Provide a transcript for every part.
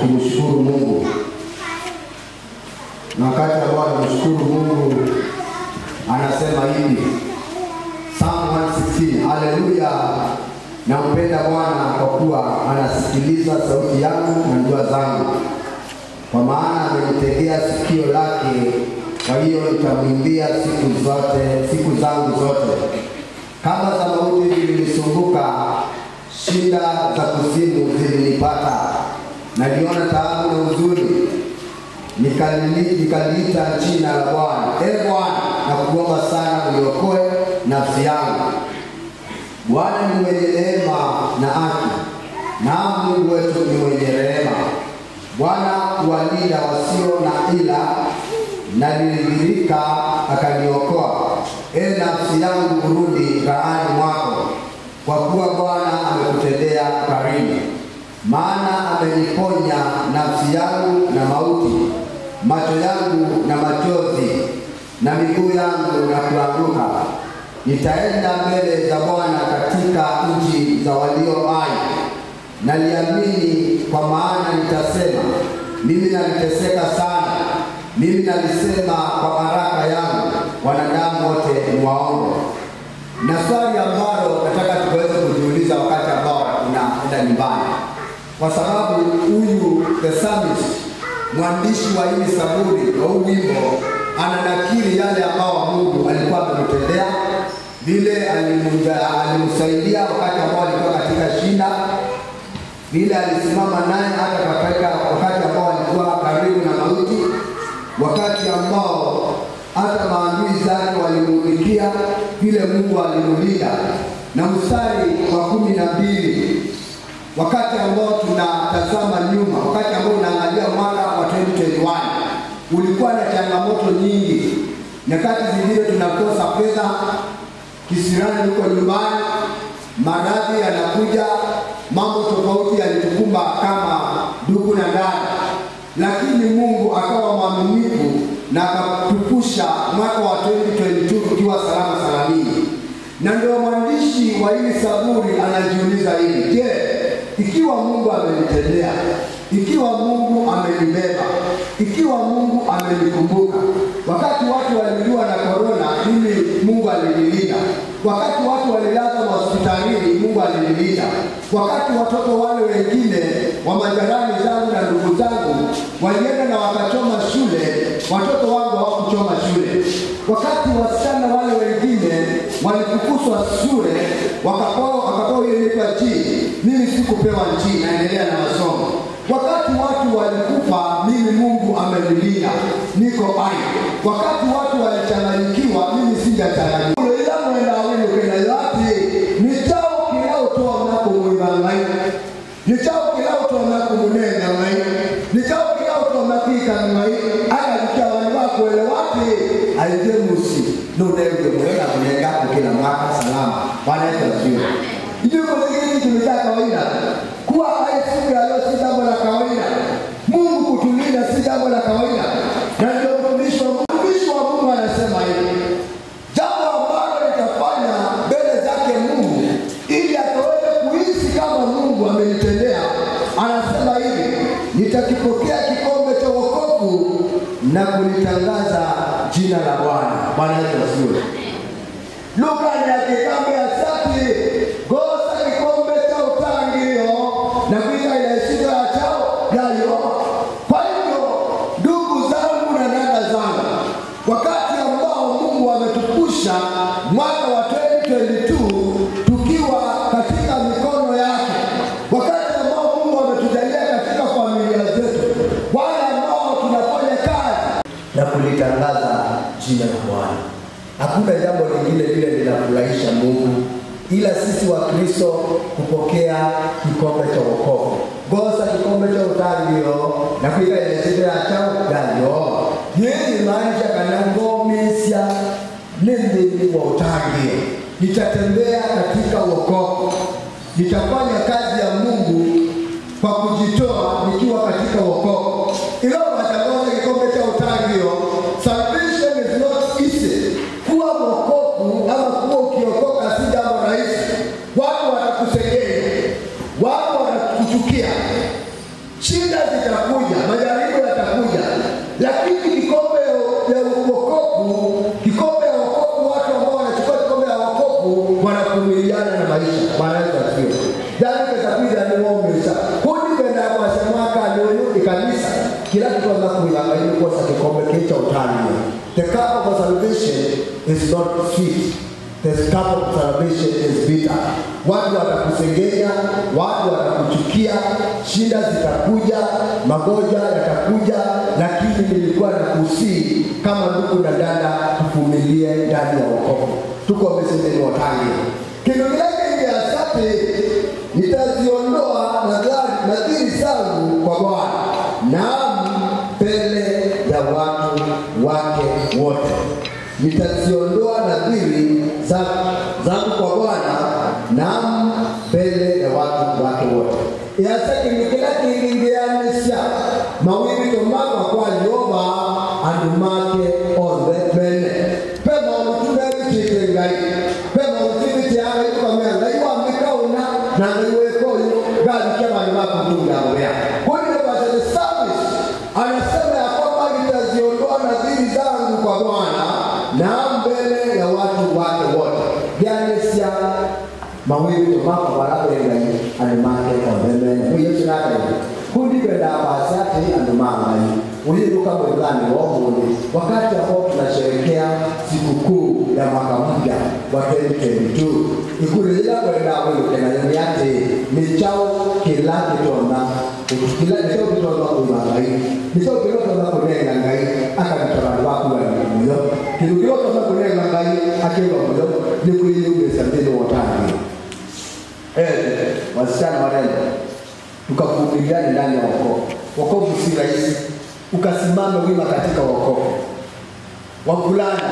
kumshukuru Mungu, na wakati ambao anamshukuru Mungu anasema hivi Psalm 116, haleluya, nampenda Bwana kwa kuwa anasikiliza sauti yangu na dua zangu, kwa maana amenitegea sikio lake, kwa hiyo nitamwimbia siku zote, siku zangu zote. Kama za mauti zilinisumbuka, shida za kuzimu zilinipata, naliona taabu na huzuni, Nikalili- nikaliita jina la Bwana. E Bwana, nakuomba sana uniokoe nafsi yangu. Bwana ni mwenye neema na haki, naam Mungu wetu ni mwenye rehema. Bwana huwalinda wasio na ila, na nilidhirika akaniokoa. E nafsi yangu, urudi rahani mwako, kwa kuwa Bwana amekutendea karimu. Maana ameniponya nafsi yangu na mauti, macho yangu na machozi, na miguu yangu na kuanguka. Nitaenda mbele za Bwana katika nchi za walio hai. Naliamini kwa maana nitasema, mimi naliteseka sana, mimi nalisema kwa baraka yangu, wanadamu wote ni waongo. Na swali ambalo nataka tuweze kujiuliza wakati ambao unaenda nyumbani, kwa sababu huyu the psalmist, mwandishi wa hili saburi wa huu wimbo, ananakili yale ambao Mungu alikuwa amemtendea, vile alimuja- alimsaidia wakati ambao alikuwa katika shida, vile alisimama naye hata katika wakati ambao alikuwa karibu na mauti, wakati ambao hata maadui zake walimuulikia, vile Mungu alimlinda. Na mstari wa kumi na mbili wakati ambao tunatazama nyuma, wakati ambao unaangalia mwaka wa 2021 ulikuwa na changamoto nyingi. Nyakati zingine tunakosa fedha, kisirani huko nyumbani, maradhi yanakuja, mambo tofauti yalitukumba kama ndugu na dada, lakini Mungu akawa mwaminifu na akatupusha mwaka wa 2022 tukiwa salama salamini. Na ndio mwandishi wa hili saburi anajiuliza hili, je, ikiwa Mungu amenitendea, ikiwa Mungu amenibeba, ikiwa Mungu amenikumbuka, wakati watu waliliwa na korona, mimi Mungu alinilinda. Wakati watu walilazwa hospitalini, Mungu alinilinda. Wakati watoto wale wengine wa majirani zangu na ndugu zangu walienda na wakachoma shule, watoto wangu hawakuchoma shule. Wakati wasichana wale wengine walifukuzwa shule, wakapewa wakapewa ile inaitwa G, mimi sikupewa G, naendelea na masomo. Wakati watu walikufa, mimi Mungu amenilinda, niko hai. Wakati watu walichanganyikiwa, mimi sijachanganyikiwa. ila mwenda wenu kena yote ni chao kinaotoa mnako mwibangai ni chao kinaotoa mnako munenga ngai ni chao kinaotoa makika ngai aya likia wani wako ele wapi aije musi nunenge mwena kunenga kukina mwaka salama Bwana Yesu asifiwe Ijue kwa zingine tumejaa kawaida kuwa hai siku ya leo si jambo la kawaida Mungu kutulinda si jambo la kawaida na ndio mtumishi wa Mungu mtumishi wa Mungu anasema hivi jambo ambalo litafanya mbele zake Mungu ili akaweze kuhisi kama Mungu amenitendea. Anasema hivi, nitakipokea kikombe cha wokovu na kulitangaza jina la Bwana. Bwana Yesu asifiwe. Luka ni akikambe ya sati gosa kikombe cha utangio na kuiga ile shida ya chao yayo. Kwa hivyo ndugu zangu na dada zangu, wakati ambao Mungu ametupusha mwaka wa 2022 tukiwa katika mikono yake, wakati ambao Mungu ametujalia katika familia zetu, wale ambao tunafanya kazi na kulitangaza jina la Bwana. Hakuna jambo lingine lile linafurahisha Mungu ila sisi wa Kristo kupokea kikombe cha wokovu. Gosa kikombe cha utangio na kuiga yesitira chao dalyo yeye maanisha kana ngomesya nende wa utangio. Nitatembea katika wokovu, nitafanya kazi ya Mungu kwa kujitoa nikiwa katika wokovu. Ilo matangazo kikombe cha utangio, salvation is not easy. Kuwa wokovu ama kuwa ukiokoka si jambo rahisi. Watu watakusengenya, watu watakuchukia, shida itakuja, majaribu yatakuja, lakini kikombe ya wokovu, kikombe ya wokovu, watu ambao wanachukua kikombe ya wokovu wanavumiliana na maisha. Bwana Yesu asifiwe. Dhambi itakuja ni muomesha kundi kwenda kwa semaka ndio kanisa kila kitu anza kuilanga ili kuosa kikombe kicha utani. The cup of salvation is not sweet. The cup of salvation is bitter. Watu watakusengenya, watu watakuchukia, shida zitakuja, magonjwa yatakuja, lakini nilikuwa nakusii kama ndugu na dada, tuvumilie ndani ya wokovu. Tuko mesendeni watangi kitu kileke nje asante, nitaziondoa nadhari nadhiri zangu kwa Bwana, naam mbele ya watu wake wote nitaziondoa nadhiri zangu kwa Bwana naam mbele ya watu wake wote yasakinikila kilingianisya mawili tomaka kwa Yehova andumake onthe mene pe maundu nebikite ngai pe maundu bitiaga ikomea ngai wamikauna na ngai wekoyu ngalikia vandu vakutungiagoya kuine basa the service anasema ya kwamba nitaziondoa nadhiri zangu kwa Bwana na mbele ya watu wake wote byanisya mawili tomaka warabengai andumake ondemene kuyesu nakaii kundi kwenda basati andumangai uliruka mwezani wohuni wakati ambao tunasherekea sikukuu ya mwaka mpya wa 2022 ikurejea kwenda wilukenayoni ati nichao kila kitona kila nichao kitona kuimangai nichao kila kitona kunenga ngai akabita bandu bakuwani muyo kindu kila kitona kunenga ngai akiwa muyo nikuiyumisa mbili wotangi eh wasichana warembo tukavumiliane ndani ya wokovu. Wokovu si rahisi, ukasimame wima katika wokovu. Wavulana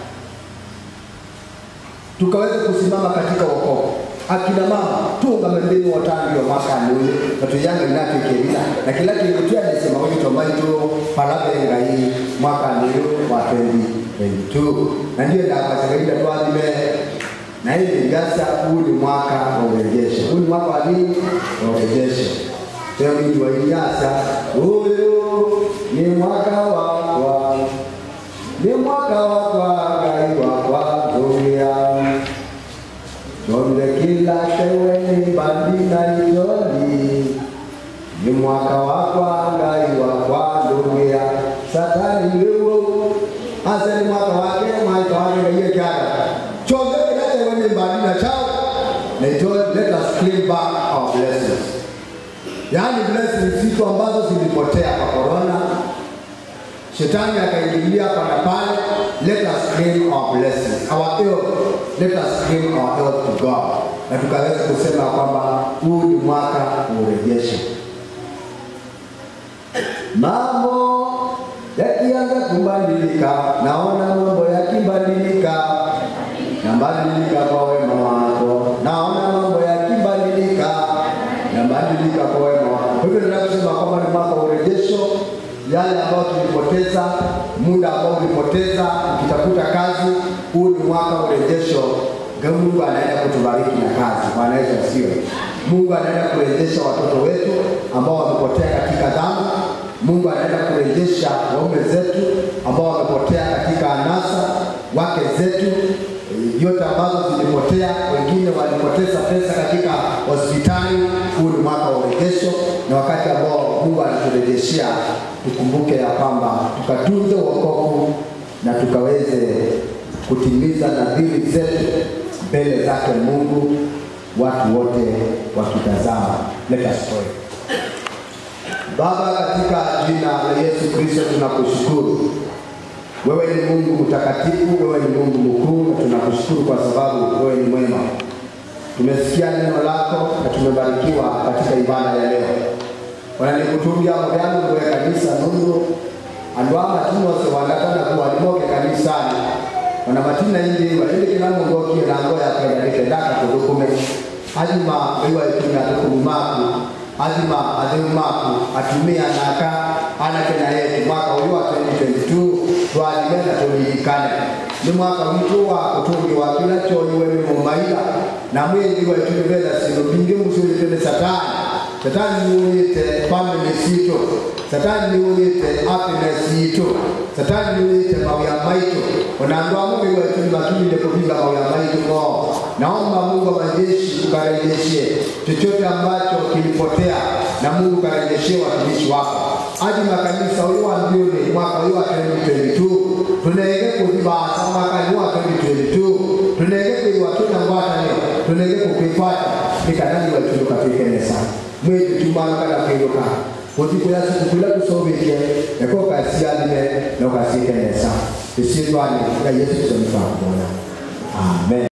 tukaweze kusimama katika wokovu. Akina mama tuungame mbinu watangi wa mwaka nuni natuyanga inafikirina na kila kindu tuyadesema wengi tomaitu palabenga hii mwaka nuni wa 2022 na ndiyo ndakasakaida twathime na hivi ngasa huu ni mwaka wa urejesho. Huu ni mwaka wa nini? Wa urejesho. Leo mimi wa Inyasa, huyu ni mwaka wakwa, ni mwaka wakwa ngai wakwa dunia donde kila teweni bandi na itoli ni mwaka wakwa ngai wakwa dunia satani wewo asa ni mwaka wake mwaka wake ngai kyaga chonge kinacho wenye mbali na chao na itoe let us claim back our blessings yaani blessings vitu ambazo zilipotea kwa corona shetani akaingilia hapa na pale let us claim our blessings our health let us claim our health to God na tukaweza kusema kwamba huu ni mwaka wa urejesho mambo yakianza kubadilika naona mambo yakibadilika nabadilika kwa wema wako, naona mambo yakibadilika, nabadilika kwa wema wako. Kwa hivyo nataka kusema kwamba ni mwaka wa urejesho, yale ambayo tulipoteza, muda ambao ulipoteza ukitafuta kazi, huu ni mwaka wa urejesho. Mungu anaenda kutubariki na kazi. Bwana Yesu asifiwe. Mungu anaenda kurejesha watoto wetu ambao wamepotea katika dhambi. Mungu anaenda kurejesha waume zetu ambao wamepotea katika anasa, wake zetu yote ambazo zilipotea, wengine walipoteza pesa katika hospitali. Huu ni mwaka wa urejesho, na wakati ambao Mungu anaturejeshea, tukumbuke ya kwamba tukatunze wokovu na tukaweze kutimiza nadhiri zetu mbele zake Mungu, watu wote wakitazama. Let us pray. Baba, katika jina la Yesu Kristo tunakushukuru wewe ni Mungu mtakatifu, wewe ni Mungu mkuu, na tunakushukuru kwa sababu wewe ni mwema. Tumesikia neno lako na tumebarikiwa katika ibada ya leo. wananikutumbya mugyangu gwe kanisa nundu andu a matini ose wangatana kuwalimoke kanisani ona matina indi walindikila mundu okie nango yakwenda nikendaka kuthukume azima iwa itumia thukumu maku azima atheu maku atumia naka anakena yetu mwaka uyu wa 2022 twathime na turirikane ni mwaka witu wa kutungiwa kila choiwe ni mumaila na mwingi wetu ni vetha sindu bingi musulitwe ni satani satani niwuyite family situ satani niwuyite happiness yitu satani niwuyite mawya maitu onandu amungu wetu nimatulinde kuviva mawya maitu ngo naomba mungu wa majeshi ukarejeshe chochote ambacho kilipotea na mungu ukarejeshe watumishi wako hadi makanisa uliwambiuni mwaka uyu wa 2022 tunenge kuvivasa mwakani wa 2022 tunenge kwiwa tuna ngwatani tunenge kukwifata ikanani wetu tukafikenesa mwitu tumanukana kwiruka kutikula sikukula tusobikie eko kasialime nokasikenesa isindwani ka yesu tusomifamona amen